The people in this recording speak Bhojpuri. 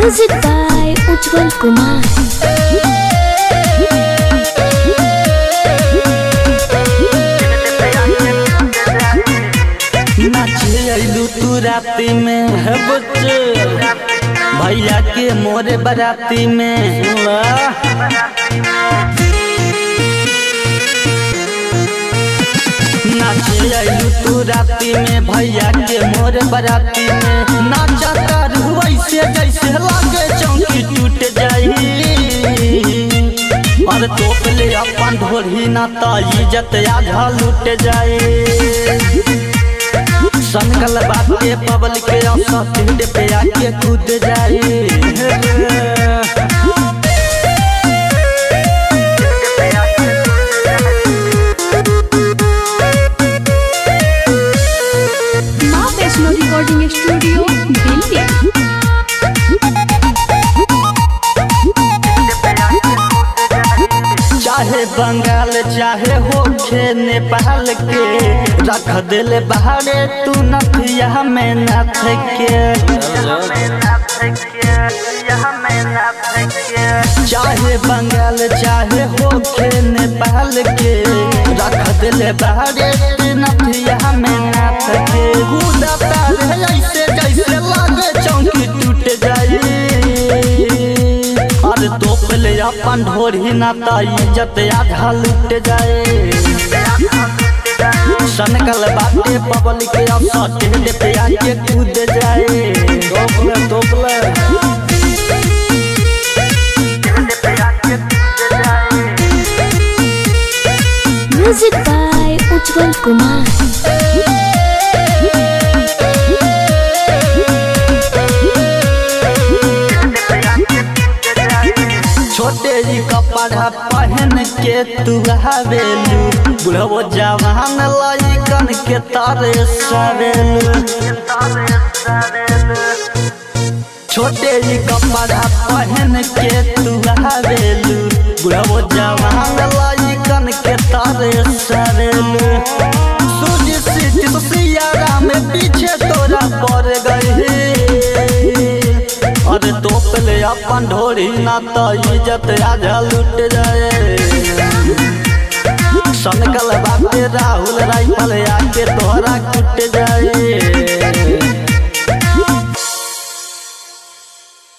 Music by Ujjwal Kumar. नाचे अइलू तू राती में है बुच्च भैया के मोरे बराती में वाह। नाचे अइलू तू राती में भैया के मोरे बराती में नाचा कर वैसे जैसे लागे चौकी टूट जाई और तोप ले अपन ढोरी ना ता इज्जत आधा लूट जाए संकल बाटे पबल के औसत पे आके कूद जाए माँ वैष्णो रिकॉर्डिंग स्टूडियो दिल्ली चाहे बंगाल चाहे होखे नेपाल के रख दिल बहारे तू नथिया में नथ के चाहे बंगाल चाहे होखे नेपाल के रख दिल बहारे तू नथिया में नथ के कूदा पैर है ऐसे जैसे लागे चौकी टूट जाई अरे तोप ले अपन ढोरी ना ता इज्जत आधा लूट जाए सनकल बाटे पबल के अवसर टेढ़े पे आके कूद जाए तोपले तोपले Music by Ujjwal Kumar. छोटे जी कपड़ा पहन के तू हवेलू बुढ़ो जवान लइकन के तारे सवेलू छोटे जी कपड़ा पहन के तू हवेलू बुढ़ो जवान लइकन के तारे सवेलू सूझ सीट सियारा में पीछे तोरा पड़ गई अरे तोप ले अपन ढोरी ना तो इज्जत आधा लूट जाए सनकल बाटे राहुल राइफल आके तोहरा कुट जाए